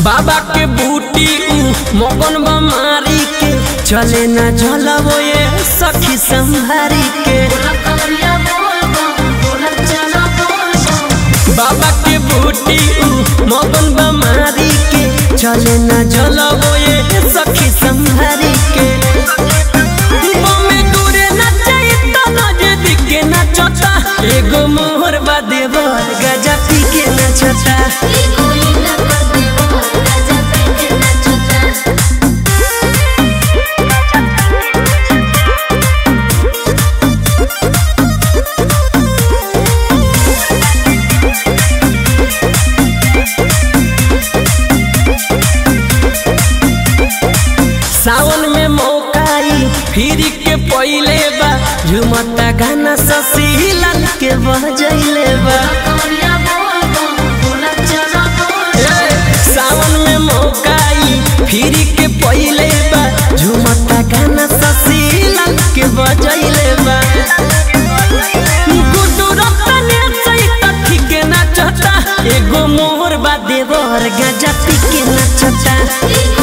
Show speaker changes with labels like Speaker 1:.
Speaker 1: बाबा के बूटी ऊ मगन बमारी के चले ना झलबो ये सखी संहारी के बाबा के बूटी ऊ मगन बमारी के चले ना झलबो ये सखी संहारी के बमे दूरे नचे तो नजदीक के नचता एगो मोहर बा देवर गजा पी के नचता सावन में मौकाई फिर के पहिले बा झुमता गाना ससी लाल के बजैले बा ए, सावन में मौकाई फिर के पहिले बा झुमता गाना ससी लाल के बजैले बा गुड्डू रतने सहित ठीक नाचता एगो मोर बा देवर गजा पी के नाचता